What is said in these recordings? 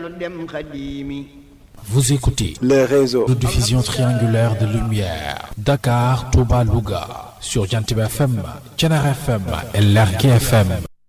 dellu dem xadimi Vous écoutez les réseaux de diffusion triangulaire de lumière Dakar, Touba, Louga sur Jantib FM, Thiénaba FM et Lergui FM.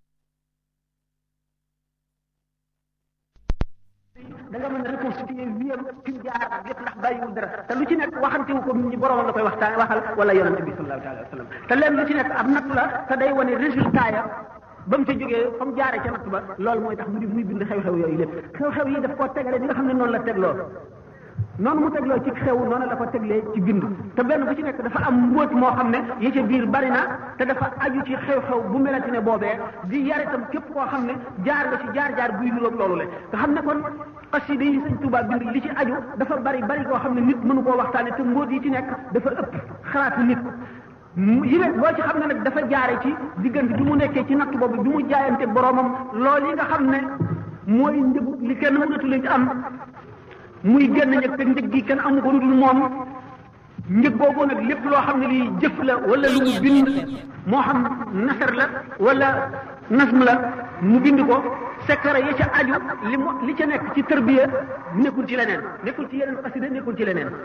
da nga mën a reconstituer wiyam fi mu jaar lépp ndax bàyyiwul dara te lu ci nekk waxantewu ko nit ñi borom la koy waxtaan waxal wala yonente bi sallallahu alayhi wa sallam te leen lu ci nekk ab natt la te day wane résultat ya ba mu ca jógee fa mu jaaree ca natt ba loolu mooy tax mu di muy bind xew-xew yooyu lépp xew-xew yi daf koo tegale ni nga xam ne noonu la tegloo noonu mu tegloo ci xew noonu la ko teglee ci bind te benn bu ci nekk dafa am mbóot moo xam ne yi ca biir bari na te dafa aju ci xew-xew bu melati ne boobee di yar itam képp koo xam ne jaar nga ci jaar-jaar buy niroog loolu le nga xam ne kon xasida yi sëñ Tuubaa bind li ci aju dafa bari bari koo xam ne nit mënu koo waxtaane te mbóot yi ci nekk dafa ëpp xalaatu nit yi ne boo ci xam ne nag dafa jaare ci diggante bi mu nekkee ci natt boobu bi mu jaayante boromam loolu yi nga xam ne mooy njëg li kenn mënatu leen ci am muy génn ñëg te njëg gi kenn amu ko lu dul moom njëg boobu nag lépp loo xam ne lii jëf la wala lu mu bind moo xam nasar la wala nasm la mu bind ko secret ya ca aju li mu li ca nekk ci tërbiya nekkul ci leneen nekkul ci yeneen xasida nekkul ci leneen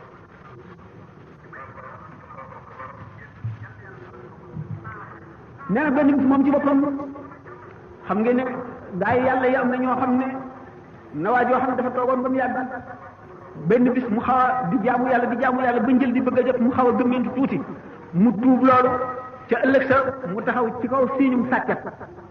nee na benn bis moom ci boppam xam ngeen ne gaa yi yàlla yi am na ñoo xam ne na waa joo xam ne dafa toogoon ba mu yàgg benn bis mu xaw a di jaamu yàlla di jaamu yàlla ba njël di bëgg a jot mu xaw a gëmmentu tuuti mu tuub loolu ca ëllëg sa mu taxaw ci kaw siiñum sàkket